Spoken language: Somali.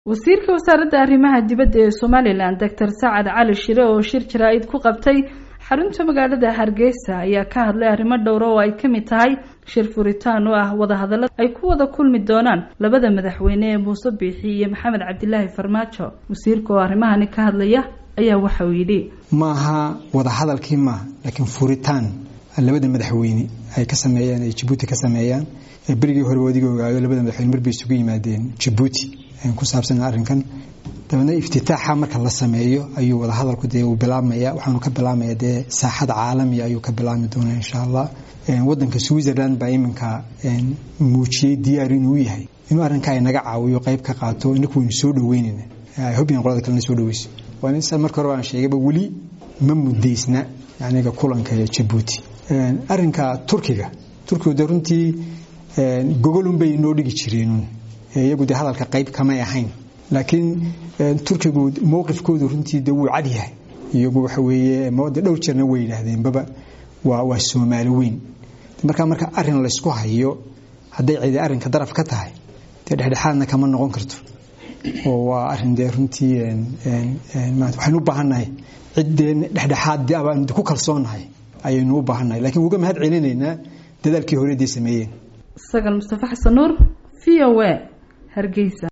wasiirka wasaaradda arrimaha dibadda ee somalilan doctor sacad cali shire oo shir jaraa-id ku qabtay xarunta magaalada hargeysa ayaa ka hadlay arrimo dhowra oo ay ka mid tahay shir furitaan oo ah wadahadalla ay ku wada kulmi doonaan labada madaxweyne ee muuse biixi iyo maxamed cabdilaahi farmaajo wasiirka oo arrimahani ka hadlaya ayaa waxa uu yidhi maaha wadahadalkii maaha laakiin furitaan labada madaxweyne ay ka sameeyeen ay jabuuti ka sameeyaan berigii hore wadiga ogaayo labada madaxweyne marbay isugu yimaadeen jabuuti ku saabsan arrinkan dabeedna iftitaaxa marka la sameeyo ayuu wadahadalku dee uu bilaabmaya waxaanu ka bilaabmaya dee saaxada caalamiga ayuu ka bilaabmi doonaa insha allah wadanka switzerland baa iminka muujiyey diyaar inuu yahay inuu arrinka naga caawiyo qayb ka qaato inaku waynu soo dhaweynayna hobyan qolada kalena soo dhaweyso waa marka hore baan sheegayba weli ma mudaysna aniga kulanka ee jabuuti arrinka turkiga turkigu dee runtii gogolun bay noo dhigi jireen iyagu dee hadalka qayb kamay ahayn laakiin turkigu mowqifkoodu runtii de wuu cad yahay iyagu waxa weeye de dhowr jeerna way yidhaahdeenbaba waa waa soomaali weyn markaa marka arrin laysku hayo hadday cidi arrinka daraf ka tahay dee dhexdhexaadna kama noqon karto oo waa arrin dee runtii waxaynu u baahannahay ciddee dhexdhexaad abaan ku kalsoonnahay ayaynu u baahannahay lakiin uga mahad celinaynaa dadaalkii hore dee sameeyeen sagal mustafa xasan nuur v o a hargeysa